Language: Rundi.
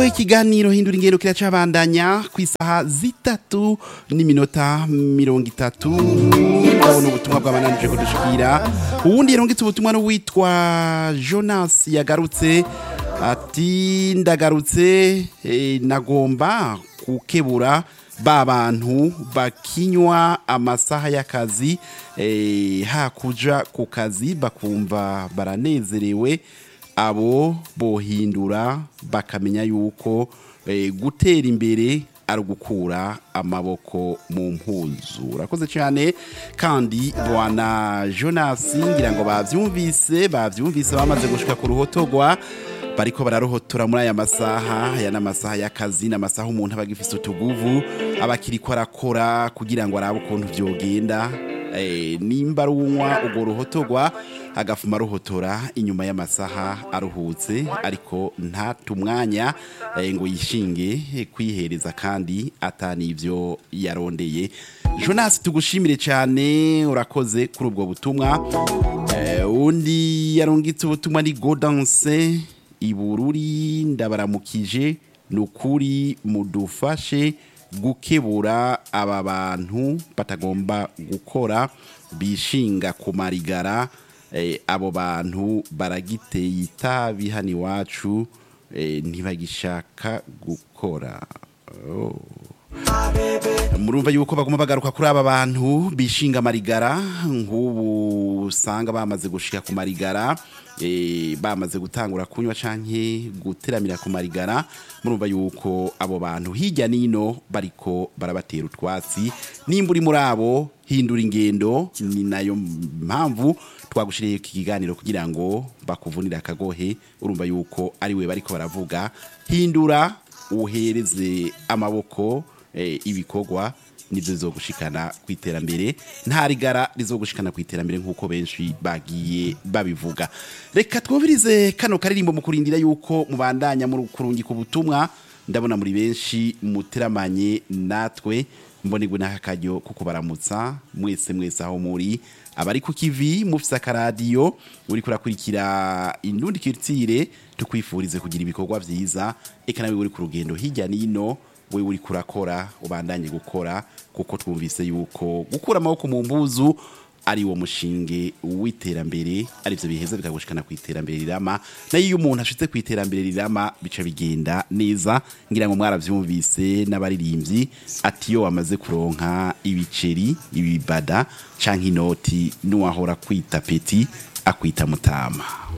ikiganiro hindura ingendo kiracabandanya ku isaha zitatu n'iminota mirongo itatu ndabona ubutumwa bwabananije kudushikira uwundi yarungitse ubutumwa n'uwitwa jonas yagarutse ati ndagarutse eh, nagomba gukebura ba bantu bakinywa amasaha y'akazi eh, hakuja ku kazi bakumva baranezerewe abo bohindura bakamenya yuko eh, gutera imbere ari ugukura amaboko mu mpuzu urakoze cyane kandi bwana jonas ngira ngo bavyumvise bavyumvise bamaze gushika ku ruhotogwa bariko bararohotora muri aya masaha aya n'amasaha y'akazi n'amasaha umuntu aba agifise utuguvu aba akiriko arakora kugira ngo arabe ukuntu vyogenda eh, nimba ari unywa urwo ruhotogwa agafuma aruhotora inyuma y'amasaha aruhutse ariko ntata umwanya eh, ngo yishinge eh, kwihereza kandi atanivyo yarondeye jonas tugushimire cyane urakoze kuri ubwo butumwa Eh, undi yarungitse ubutumwa ni godanse ibururi ndabaramukije ni ukuri mudufashe gukebura aba bantu batagomba gukora bishinga ku marigara eh, abo bantu baragiteye itabi hano iwacu eh, ntibagishaka gukora oh. murumva yuko baguma bagaruka kuri aba bantu bishinga amarigara nk'ubu usanga bamaze gushika ku marigara eh, bamaze gutangura kunywa canke guteramira ku marigara murumva yuko abo bantu hirya nino bariko barabatera utwatsi nimba uri muri abo hindura ingendo ni nayo mpamvu twagushiriye iki kiganiro kugira ngo bakuvunire akagohe urumva yuko ari we bariko baravuga hindura uhereze amaboko eh, ibikorwa nibyo bizogushikana ku iterambere nta rigara rizogushikana ku iterambere nk'uko benshi bagiye babivuga reka twumvirize kano karirimbo mu kurindira yuko mubandanya muri kurungika ubutumwa ndabona muri benshi muteramanye natwe mbonigwe n'aka karyo kuko baramutsa mwese mwese aho muri abari ku kivi mufise akaradiyo uri kurakurikira indundi kirtire tukwifurize kugira ibikorwa vyiza eka nawe uri ku rugendo hirya nino we uri kurakora ubandanye gukora kuko twumvise yuko gukura amaboko mu mbuzu ari wo mushinge w'iterambere arivyo biheza bikagushikana ku iterambere rirama nayo iyo umuntu ashitse ku iterambere rirama bica bigenda neza ngira ngo mwaravyumvise n'abaririmbyi ati iyo wamaze kuronka ibiceri ibibada canke inoti n'uwahora kwita peti akwita mutama